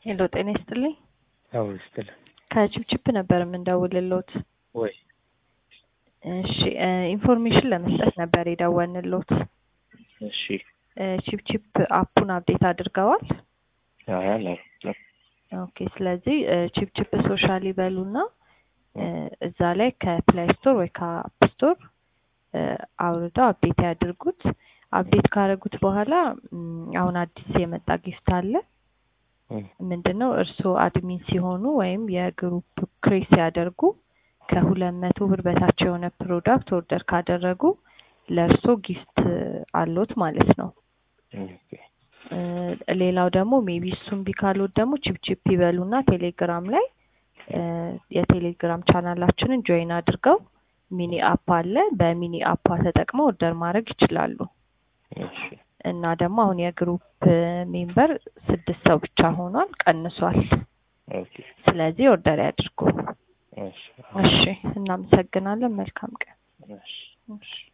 ሄሎ ጤና ይስጥልኝ። አዎ ይስጥልኝ። ከችፕችፕ ነበር የምንደውልሎት። ወይ እሺ እ ኢንፎርሜሽን ለመስጠት ነበር የደወልንሎት። እሺ እ ችፕችፕ አፑን አፕዴት አድርገዋል? አይ አላውቅም። ኦኬ ስለዚህ እ ችፕችፕ ሶሻል ይበሉና እ እዛ ላይ ከፕላይ ስቶር ወይ ከአፕ ስቶር እ አውርደው አፕዴት ያድርጉት። አፕዴት ካደረጉት በኋላ እም፣ አሁን አዲስ የመጣ ጊፍት አለ። እም፣ ምንድን ነው እርስዎ አድሚን ሲሆኑ ወይም የግሩፕ ክሬት ሲያደርጉ ከሁለት መቶ ብር በታች የሆነ ፕሮዳክት ኦርደር ካደረጉ ለእርስዎ ጊፍት አሎት ማለት ነው። ኦኬ እ ሌላው ደግሞ ሜቢ እሱም ቢካሎት ደግሞ ቺፕቺፕ ይበሉና ቴሌግራም ላይ እ የቴሌግራም ቻናላችንን ጆይን አድርገው ሚኒ አፕ አለ። በሚኒ አፓ ተጠቅመው ኦርደር ማድረግ ይችላሉ። እሺ እና ደግሞ አሁን የግሩፕ ሜምበር ስድስት ሰው ብቻ ሆኗል፣ ቀንሷል። ኦኬ ስለዚህ ኦርደር ያድርጉ። እሺ እሺ፣ እናመሰግናለን። መልካም ቀን። እሺ እሺ